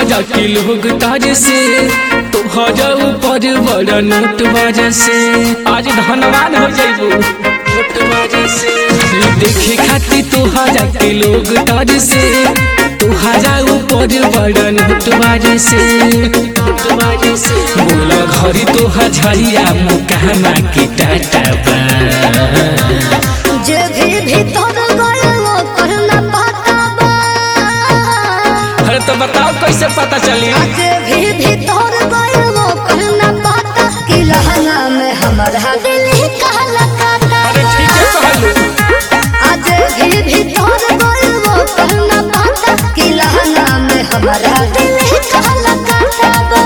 जा के लोग ताज से तोहरा ऊपर बड़ा नोट बाजा से आज धनवान हो जाइबू नोट बाजा से देखे खातिर तोहरा के लोग ताज से तोहरा ऊपर बड़ा नोट बाजा से नोट बाजा से बोला घरी तोहा झरिया मुकामा के टाटा बा जे भी भीतर गयल ओकर न पता बा अरे तो बताओ कैसे पता चली जे भी भीतर गयल ओकर न पता कि लहंगा में हमारा दिल काला काटा अरे ठीक है कहलू आज भी भीतर गयल ओकर न पता कि लहंगा में हमारा दिल काला काटा बा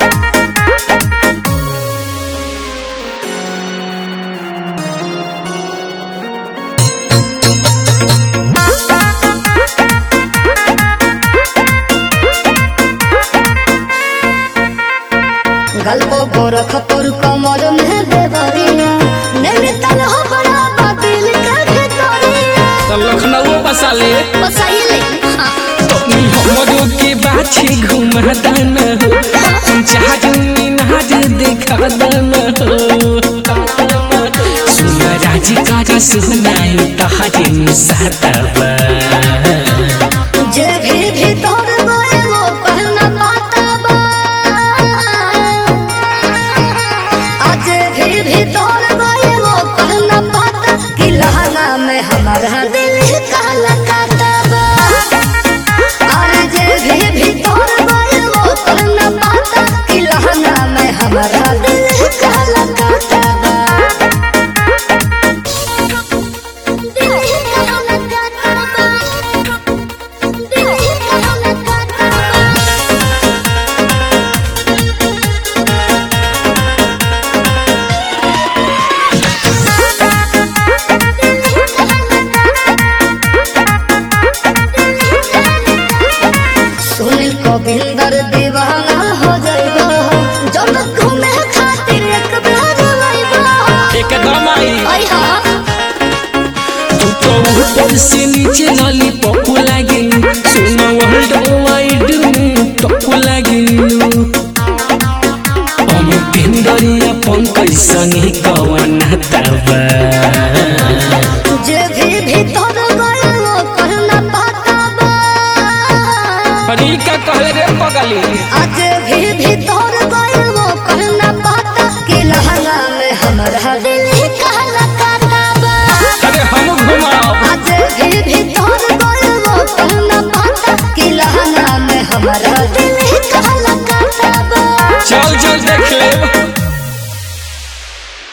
गल्पो गोरख तोर कमर में देवरिया नैनीताल हो बड़ा बातिल के भितरिया तो लखनऊ बसा ले बसाइले हाँ नी हमरो के बाछी घुमा दाना हो जहाज मीनाज देखा दाना हो सुना राजी काजा सुनाई तहाजे मुसातबा जे भी भीतर गए वो पहना पाता बा आज भी भीतर गए वो पहना पाता कि लहंगा में हमारा दिल काला काटा बा और जे भी भीतर गए वो पहना पाता कि लहंगा में हमारा दिल काला काटा बा दिल काला काटा बा सुनील गोविंदर दीवाना हो जाएगा जब घूमे खातिर एक बार आएगा एकदम आई आई हाँ तू तो ऊपर से नीचे लाली पप्पू लागे सुना वर्ल्ड वाइड में टप्पू लागे हम पेंदरिया पंकज संगे कवन तबा जे भी भीतर गए वो करना पाता बा अरे का कहले रे पगली आज भी भीतर गए वो करना पाता कि लहंगा में हमारा दिल